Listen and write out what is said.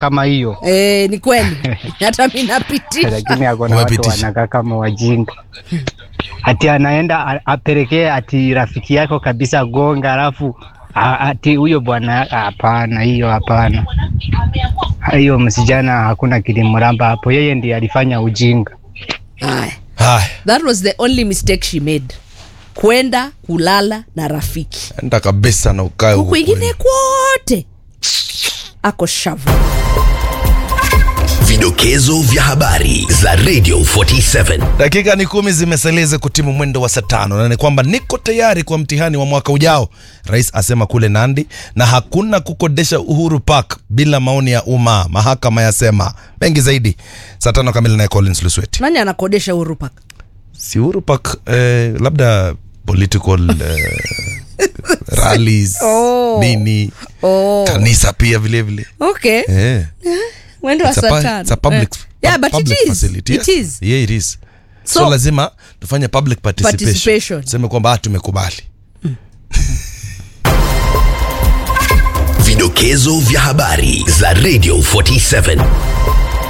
kama hiyo Eh, ni kweli hata mi napitisha lakini akona watu Umepitisha. wanakaa kama wajinga ati anaenda a- apelekee ati rafiki yako kabisa gonga alafu a- ati huyo bwana hapana hiyo hapana hiyo msijana hakuna kilimramba hapo yeye ndiye alifanya ujinga Aya. haya that was the only mistake she made kwenda kulala na rafiki enda kabisa na ukae huku huko ingine kwote ako shavu Vidokezo vya habari za Radio 47. dakika ni kumi zimeseleze kutimu mwendo wa saa tano na ni kwamba niko tayari kwa mtihani wa mwaka ujao rais asema kule nandi na hakuna kukodesha uhuru park bila maoni ya umma mahakama yasema mengi zaidi saa tano kamili naye collins lusweti nani anakodesha Uhuru Park? si uhuru park eh, labda political eh, rallies Oh. nini Oh. kanisa pia vile vile okay eh. mwendo wa It's a saa pu- tano. it's a public, Eh. yeah, but public it is. facility. It Yes. is. Yeah, it is. So, So- lazima tufanye public participation, Participation. tuseme kwamba ah, tumekubali Vidokezo vya habari za Radio 47.